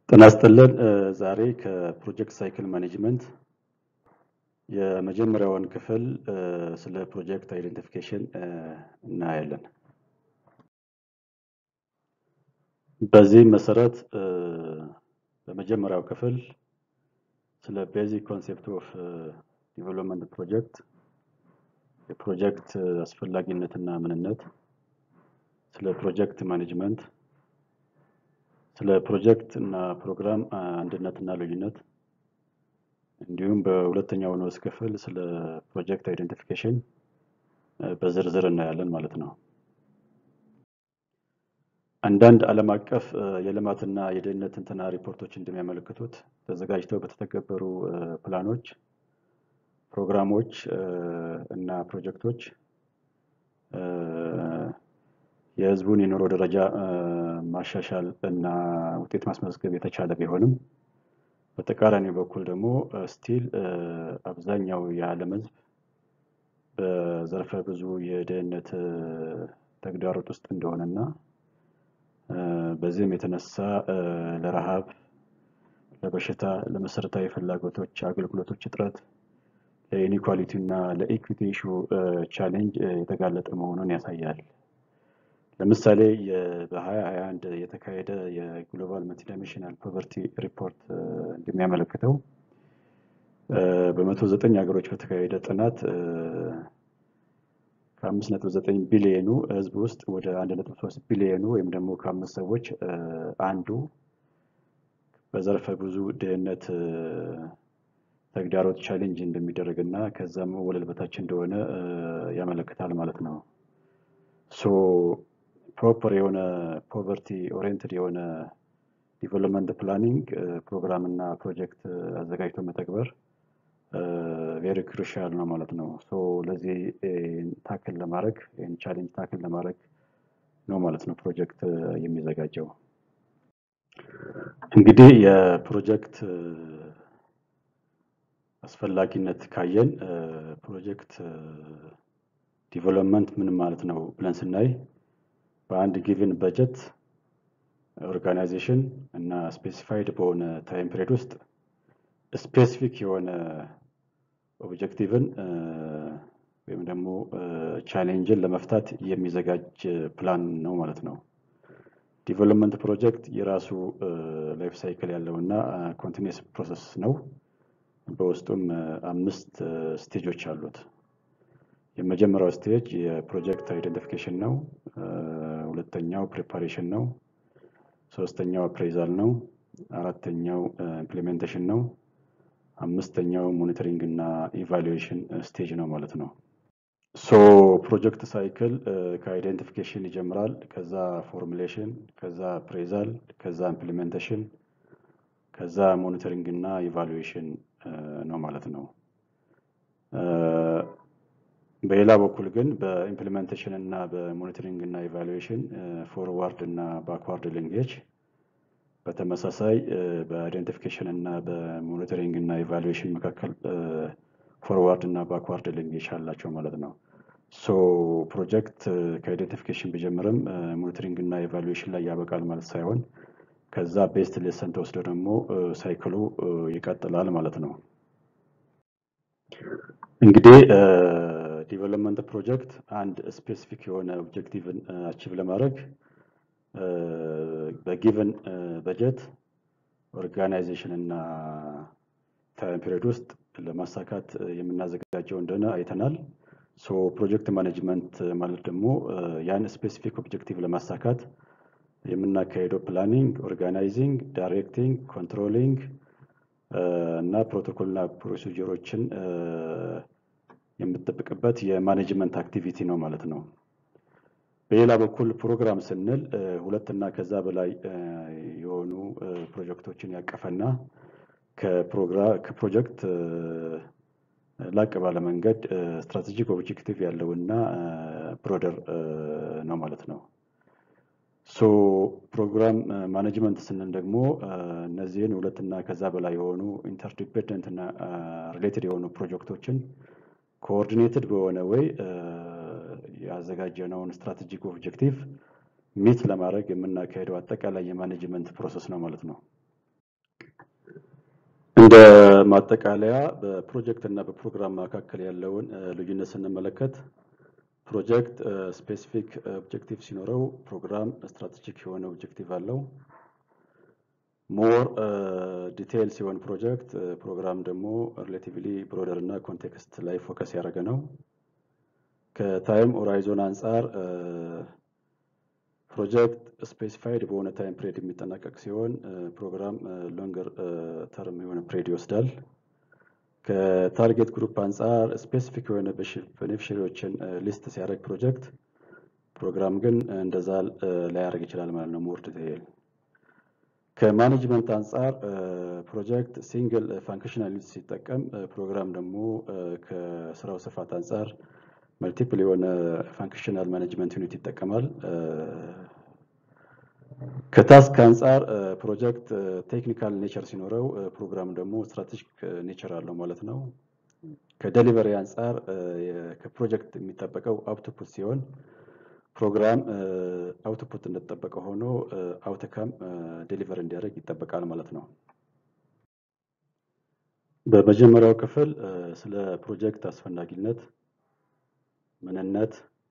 ጤና ይስጥልን ዛሬ ከፕሮጀክት ሳይክል ማኔጅመንት የመጀመሪያውን ክፍል ስለ ፕሮጀክት አይደንቲፊኬሽን እናያለን። በዚህም መሰረት በመጀመሪያው ክፍል ስለ ቤዚክ ኮንሴፕት ኦፍ ዲቨሎፕመንት ፕሮጀክት የፕሮጀክት አስፈላጊነትና ምንነት፣ ስለ ፕሮጀክት ማኔጅመንት፣ ስለ ፕሮጀክት እና ፕሮግራም አንድነትና ልዩነት እንዲሁም በሁለተኛው ንዑስ ክፍል ስለ ፕሮጀክት አይደንቲፊኬሽን በዝርዝር እናያለን ማለት ነው። አንዳንድ ዓለም አቀፍ የልማትና የደህንነት ትንተና ሪፖርቶች እንደሚያመለክቱት ተዘጋጅተው በተተገበሩ ፕላኖች፣ ፕሮግራሞች እና ፕሮጀክቶች የሕዝቡን የኑሮ ደረጃ ማሻሻል እና ውጤት ማስመዝገብ የተቻለ ቢሆንም በተቃራኒ በኩል ደግሞ ስቲል አብዛኛው የዓለም ሕዝብ በዘርፈ ብዙ የድህነት ተግዳሮት ውስጥ እንደሆነና በዚህም የተነሳ ለረሃብ፣ ለበሽታ፣ ለመሰረታዊ ፍላጎቶች አገልግሎቶች እጥረት፣ ለኢኒኳሊቲ እና ለኢኩዊቲ ኢሹ ቻሌንጅ የተጋለጠ መሆኑን ያሳያል። ለምሳሌ በ2021 የተካሄደ የግሎባል መልቲዳይሜንሽናል ፖቨርቲ ሪፖርት እንደሚያመለክተው በመቶ ዘጠኝ ሀገሮች በተካሄደ ጥናት ከአምስት ነጥብ ዘጠኝ ቢሊየኑ ህዝብ ውስጥ ወደ አንድ ነጥብ ሶስት ቢሊየኑ ወይም ደግሞ ከአምስት ሰዎች አንዱ በዘርፈ ብዙ ድህነት ተግዳሮት ቻሌንጅ እንደሚደረግ እና ከዛም ወለል በታች እንደሆነ ያመለክታል ማለት ነው። ሶ ፕሮፐር የሆነ ፖቨርቲ ኦሪየንትድ የሆነ ዲቨሎፕመንት ፕላኒንግ ፕሮግራም እና ፕሮጀክት አዘጋጅቶ መተግበር ቬሪ ክሩሻል ነው ማለት ነው። ሶ ለዚህ ታክል ለማድረግ ይህን ቻሌንጅ ታክል ለማድረግ ነው ማለት ነው ፕሮጀክት የሚዘጋጀው። እንግዲህ የፕሮጀክት አስፈላጊነት ካየን ፕሮጀክት ዲቨሎፕመንት ምን ማለት ነው ብለን ስናይ በአንድ ጊቭን በጀት ኦርጋናይዜሽን እና ስፔሲፋይድ በሆነ ታይም ፒሪድ ውስጥ ስፔሲፊክ የሆነ ኦብጀክቲቭን ወይም ደግሞ ቻሌንጅን ለመፍታት የሚዘጋጅ ፕላን ነው ማለት ነው። ዲቨሎፕመንት ፕሮጀክት የራሱ ላይፍ ሳይክል ያለው እና ኮንቲኒስ ፕሮሰስ ነው። በውስጡም አምስት ስቴጆች አሉት። የመጀመሪያው ስቴጅ የፕሮጀክት አይደንቲፊኬሽን ነው። ሁለተኛው ፕሪፓሬሽን ነው። ሶስተኛው አፕሬዛል ነው። አራተኛው ኢምፕሊሜንቴሽን ነው። አምስተኛው ሞኒተሪንግ እና ኢቫሉዌሽን ስቴጅ ነው ማለት ነው። ሶ ፕሮጀክት ሳይክል ከአይደንቲፊኬሽን ይጀምራል። ከዛ ፎርሙሌሽን፣ ከዛ አፕሬዛል፣ ከዛ ኢምፕሊሜንቴሽን፣ ከዛ ሞኒተሪንግ እና ኢቫሉዌሽን ነው ማለት ነው። በሌላ በኩል ግን በኢምፕሊሜንቴሽን እና በሞኒተሪንግ እና ኢቫሉዌሽን ፎርዋርድ እና ባክዋርድ ሊንጌጅ በተመሳሳይ በአይደንቲፊኬሽን እና በሞኒተሪንግ እና ኢቫሉዌሽን መካከል ፎርዋርድ እና ባክዋርድ ሊንጌጅ አላቸው ማለት ነው። ሶ ፕሮጀክት ከአይደንቲፊኬሽን ቢጀምርም ሞኒተሪንግ እና ኢቫሉዌሽን ላይ ያበቃል ማለት ሳይሆን ከዛ ቤስት ሌሰን ተወስዶ ደግሞ ሳይክሉ ይቀጥላል ማለት ነው። እንግዲህ ዲቨሎፕመንት ፕሮጀክት አንድ ስፔሲፊክ የሆነ ኦብጀክቲቭን አቺቭ ለማድረግ በጊቨን በጀት ኦርጋናይዜሽን እና ታይም ፒሪዮድ ውስጥ ለማሳካት የምናዘጋጀው እንደሆነ አይተናል። ሶ ፕሮጀክት ማኔጅመንት ማለት ደግሞ ያን ስፔሲፊክ ኦብጀክቲቭ ለማሳካት የምናካሄደው ፕላኒንግ፣ ኦርጋናይዚንግ፣ ዳይሬክቲንግ፣ ኮንትሮሊንግ እና ፕሮቶኮል እና ፕሮሲጀሮችን የምጠብቅበት የማኔጅመንት አክቲቪቲ ነው ማለት ነው። በሌላ በኩል ፕሮግራም ስንል ሁለት እና ከዛ በላይ የሆኑ ፕሮጀክቶችን ያቀፈና ከፕሮጀክት ላቅ ባለ መንገድ ስትራቴጂክ ኦብጀክቲቭ ያለውና ብሮደር ነው ማለት ነው። ሶ ፕሮግራም ማኔጅመንት ስንል ደግሞ እነዚህን ሁለት እና ከዛ በላይ የሆኑ ኢንተርዲፔንደንት እና ሪሌትድ የሆኑ ፕሮጀክቶችን ኮኦርዲኔትድ በሆነ ወይ ያዘጋጀነውን ስትራቴጂክ ኦብጀክቲቭ ሚት ለማድረግ የምናካሄደው አጠቃላይ የማኔጅመንት ፕሮሰስ ነው ማለት ነው። እንደ ማጠቃለያ በፕሮጀክት እና በፕሮግራም መካከል ያለውን ልዩነት ስንመለከት ፕሮጀክት ስፔሲፊክ ኦብጀክቲቭ ሲኖረው ፕሮግራም ስትራቴጂክ የሆነ ኦብጀክቲቭ አለው። ሞር ዲቴይል ሲሆን ፕሮጀክት ፕሮግራም ደግሞ ሪሌቲቭሊ ብሮደር እና ኮንቴክስት ላይ ፎከስ ያደረገ ነው። ከታይም ሆራይዞን አንጻር ፕሮጀክት ስፔሲፋይድ በሆነ ታይም ፕሬድ የሚጠናቀቅ ሲሆን ፕሮግራም ሎንገር ተርም የሆነ ፕሬድ ይወስዳል። ከታርጌት ግሩፕ አንጻር ስፔሲፊክ የሆነ ቤኔፊሻሪዎችን ሊስት ሲያደርግ ፕሮጀክት ፕሮግራም ግን እንደዛ ላያደርግ ይችላል ማለት ነው። ሞር ዲቴይል ከማኔጅመንት አንጻር ፕሮጀክት ሲንግል ፋንክሽናል ዩኒት ሲጠቀም ፕሮግራም ደግሞ ከስራው ስፋት አንጻር መልቲፕል የሆነ ፋንክሽናል ማኔጅመንት ዩኒት ይጠቀማል። ከታስክ አንጻር ፕሮጀክት ቴክኒካል ኔቸር ሲኖረው ፕሮግራም ደግሞ ስትራቴጂክ ኔቸር አለው ማለት ነው። ከደሊቨሪ አንጻር ከፕሮጀክት የሚጠበቀው አውትፑት ሲሆን ፕሮግራም አውትፑት እንደተጠበቀ ሆኖ አውትካም ዴሊቨር እንዲያደርግ ይጠበቃል ማለት ነው። በመጀመሪያው ክፍል ስለ ፕሮጀክት አስፈላጊነት፣ ምንነት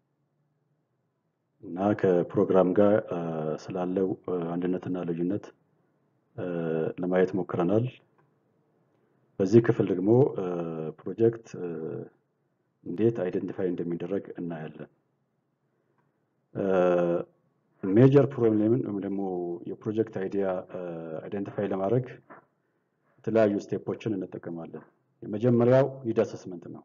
እና ከፕሮግራም ጋር ስላለው አንድነትና ልዩነት ለማየት ሞክረናል። በዚህ ክፍል ደግሞ ፕሮጀክት እንዴት አይደንቲፋይ እንደሚደረግ እናያለን። ሜጀር ፕሮብሌምን ወይም ደግሞ የፕሮጀክት አይዲያ አይደንቲፋይ ለማድረግ የተለያዩ ስቴፖችን እንጠቀማለን። የመጀመሪያው ኒድ አሰስመንት ነው።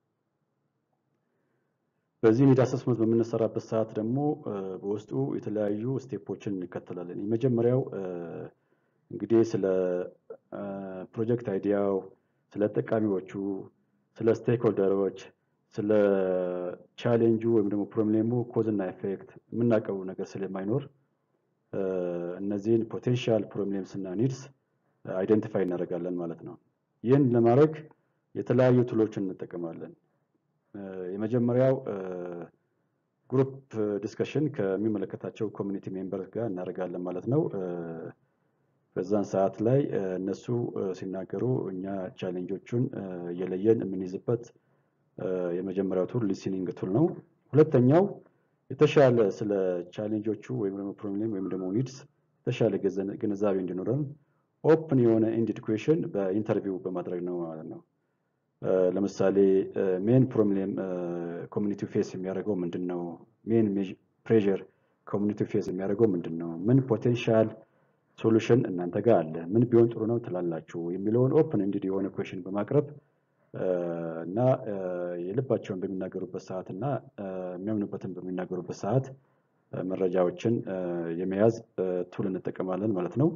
በዚህ ኒድ አሰስመንት በምንሰራበት ሰዓት ደግሞ በውስጡ የተለያዩ ስቴፖችን እንከተላለን። የመጀመሪያው እንግዲህ ስለ ፕሮጀክት አይዲያው፣ ስለ ጠቃሚዎቹ፣ ስለ ስቴክሆልደሮች፣ ስለ ቻሌንጁ ወይም ደግሞ ፕሮብሌሙ ኮዝ እና ኤፌክት የምናውቀው ነገር ስለማይኖር እነዚህን ፖቴንሻል ፕሮብሌምስ እና ኒድስ አይደንቲፋይ እናደርጋለን ማለት ነው። ይህን ለማድረግ የተለያዩ ቱሎችን እንጠቀማለን። የመጀመሪያው ግሩፕ ዲስከሽን ከሚመለከታቸው ኮሚኒቲ ሜምበር ጋር እናደርጋለን ማለት ነው። በዛን ሰዓት ላይ እነሱ ሲናገሩ እኛ ቻሌንጆቹን እየለየን የምንይዝበት የመጀመሪያው ቱል ሊስኒንግ ቱል ነው። ሁለተኛው የተሻለ ስለ ቻሌንጆቹ ወይም ደግሞ ፕሮብሌም ወይም ደግሞ ኒድስ የተሻለ ግንዛቤ እንዲኖረን ኦፕን የሆነ ኢንዲድ ኩዌሽን በኢንተርቪው በማድረግ ነው ማለት ነው። ለምሳሌ ሜን ፕሮብሌም ኮሚኒቲው ፌስ የሚያደርገው ምንድን ነው? ሜን ፕሬዠር ኮሚኒቲው ፌስ የሚያደርገው ምንድን ነው? ምን ፖቴንሻል ሶሉሽን እናንተ ጋር አለ? ምን ቢሆን ጥሩ ነው ትላላችሁ? የሚለውን ኦፕን ኢንዲድ የሆነ ኩዌሽን በማቅረብ እና የልባቸውን በሚናገሩበት ሰዓት እና የሚያምኑበትን በሚናገሩበት ሰዓት መረጃዎችን የመያዝ ቱል እንጠቀማለን ማለት ነው።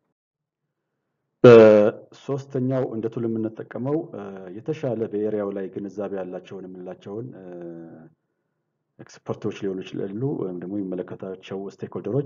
በሶስተኛው እንደ ቱል የምንጠቀመው የተሻለ በኤሪያው ላይ ግንዛቤ ያላቸውን የምንላቸውን ኤክስፐርቶች ሊሆኑ ይችላሉ፣ ወይም ደግሞ የሚመለከታቸው ስቴክሆልደሮች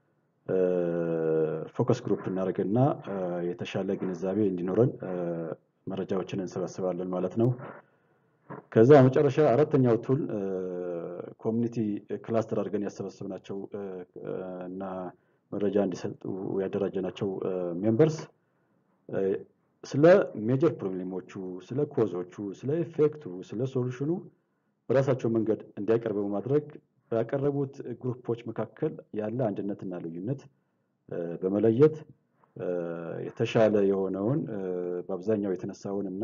ፎከስ ግሩፕ እናደርግና የተሻለ ግንዛቤ እንዲኖረን መረጃዎችን እንሰበስባለን ማለት ነው። ከዛ መጨረሻ አራተኛው ቱል ኮሚኒቲ ክላስተር አድርገን ያሰበሰብናቸው እና መረጃ እንዲሰጡ ያደራጀናቸው ሜምበርስ ስለ ሜጀር ፕሮብሌሞቹ፣ ስለ ኮዞቹ፣ ስለ ኢፌክቱ፣ ስለ ሶሉሽኑ በራሳቸው መንገድ እንዲያቀርቡ በማድረግ ባቀረቡት ግሩፖች መካከል ያለ አንድነትና ልዩነት በመለየት የተሻለ የሆነውን በአብዛኛው የተነሳውን እና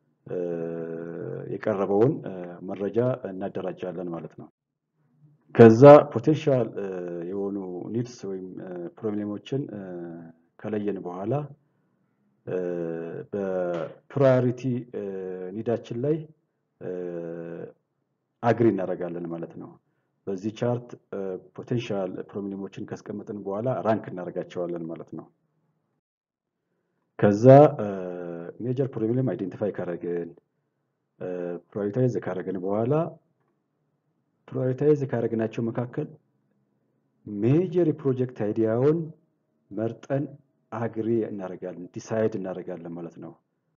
የቀረበውን መረጃ እናደራጃለን ማለት ነው። ከዛ ፖቴንሻል የሆኑ ኒድስ ወይም ፕሮብሌሞችን ከለየን በኋላ በፕራዮሪቲ ኒዳችን ላይ አግሪ እናደርጋለን ማለት ነው። በዚህ ቻርት ፖቴንሻል ፕሮብሌሞችን ካስቀመጥን በኋላ ራንክ እናደርጋቸዋለን ማለት ነው። ከዛ ሜጀር ፕሮብሌም አይዴንቲፋይ ካረግን ፕራዮሪታይዝ ካረግን በኋላ ፕራዮሪታይዝ ካረግናቸው መካከል ሜጀር የፕሮጀክት አይዲያውን መርጠን አግሪ እናደርጋለን ዲሳይድ እናደርጋለን ማለት ነው።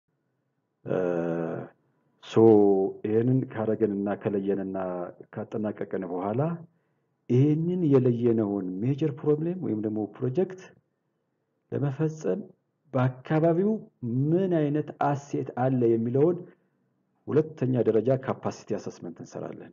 ሶ ይህንን ካረገንና ከለየንና ካጠናቀቅን በኋላ ይህንን የለየነውን ሜጀር ፕሮብሌም ወይም ደግሞ ፕሮጀክት ለመፈጸም በአካባቢው ምን አይነት አሴት አለ የሚለውን ሁለተኛ ደረጃ ካፓሲቲ አሰስመንት እንሰራለን።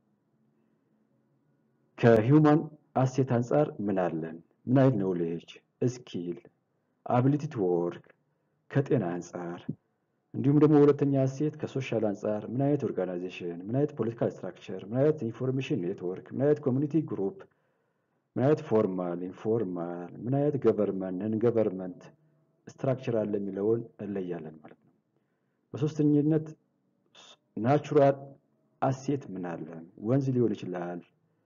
ከሂውማን አሴት አንጻር ምን አለን? ምን አይነት ኖሌጅ፣ ስኪል፣ አቢሊቲ ቱ ወርክ ከጤና አንጻር እንዲሁም ደግሞ ሁለተኛ አሴት ከሶሻል አንጻር ምን አይነት ኦርጋናይዜሽን፣ ምን አይነት ፖለቲካል ስትራክቸር፣ ምን አይነት ኢንፎርሜሽን ኔትወርክ፣ ምን አይነት ኮሚኒቲ ግሩፕ፣ ምን አይነት ፎርማል፣ ኢንፎርማል፣ ምን አይነት ገቨርንመንት፣ ነን ገቨርንመንት ስትራክቸር አለ የሚለውን እንለያለን ማለት ነው። በሶስተኝነት ናቹራል አሴት ምን አለን? ወንዝ ሊሆን ይችላል፣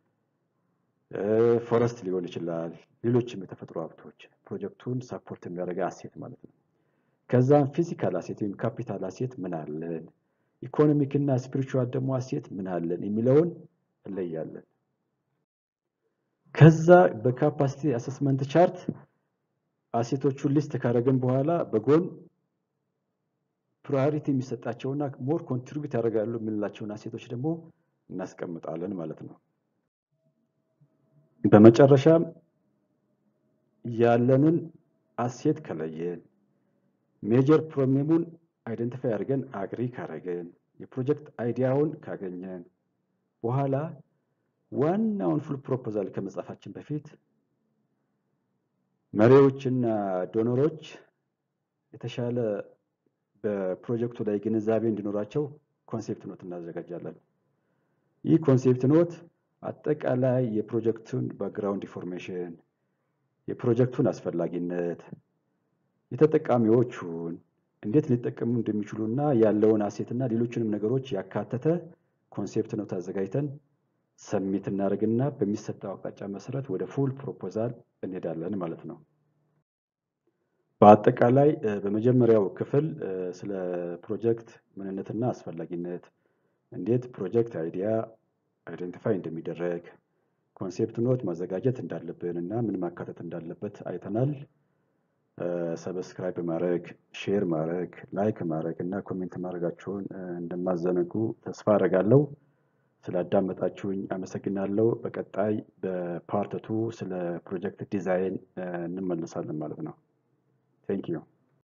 ፎረስት ሊሆን ይችላል፣ ሌሎችም የተፈጥሮ ሀብቶች ፕሮጀክቱን ሰፖርት የሚያደርገ አሴት ማለት ነው። ከዛም ፊዚካል አሴት ወይም ካፒታል አሴት ምን አለን፣ ኢኮኖሚክ እና ስፒሪቹዋል ደግሞ አሴት ምን አለን የሚለውን እንለያለን። ከዛ በካፓሲቲ አሰስመንት ቻርት አሴቶቹን ሊስት ካደረግን በኋላ በጎን ፕራዮሪቲ የሚሰጣቸውና ሞር ኮንትሪቢዩት ያደርጋሉ የምንላቸውን አሴቶች ደግሞ እናስቀምጣለን ማለት ነው። በመጨረሻም ያለንን አሴት ከለየን ሜጀር ፕሮብሌሙን አይደንቲፋይ አድርገን አግሪ ካረገን የፕሮጀክት አይዲያውን ካገኘን በኋላ ዋናውን ፉል ፕሮፖዛል ከመጻፋችን በፊት መሪዎችና ዶኖሮች የተሻለ በፕሮጀክቱ ላይ ግንዛቤ እንዲኖራቸው ኮንሴፕት ኖት እናዘጋጃለን። ይህ ኮንሴፕት ኖት አጠቃላይ የፕሮጀክቱን ባክግራውንድ ኢንፎርሜሽን፣ የፕሮጀክቱን አስፈላጊነት፣ የተጠቃሚዎቹን እንዴት ሊጠቀሙ እንደሚችሉ እና ያለውን አሴትና ሌሎችንም ነገሮች ያካተተ ኮንሴፕት ኖት አዘጋጅተን ሰሚት እናደርግና በሚሰጠው አቅጣጫ መሰረት ወደ ፉል ፕሮፖዛል እንሄዳለን ማለት ነው። በአጠቃላይ በመጀመሪያው ክፍል ስለ ፕሮጀክት ምንነትና አስፈላጊነት፣ እንዴት ፕሮጀክት አይዲያ አይደንቲፋይ እንደሚደረግ፣ ኮንሴፕት ኖት ማዘጋጀት እንዳለብን እና ምን ማካተት እንዳለበት አይተናል። ሰብስክራይብ ማድረግ፣ ሼር ማድረግ፣ ላይክ ማድረግ እና ኮሜንት ማድረጋችሁን እንደማዘነጉ ተስፋ አደርጋለሁ። ስላዳመጣችሁኝ አመሰግናለሁ። በቀጣይ በፓርት ቱ ስለ ፕሮጀክት ዲዛይን እንመለሳለን ማለት ነው። ቴንክ ዩ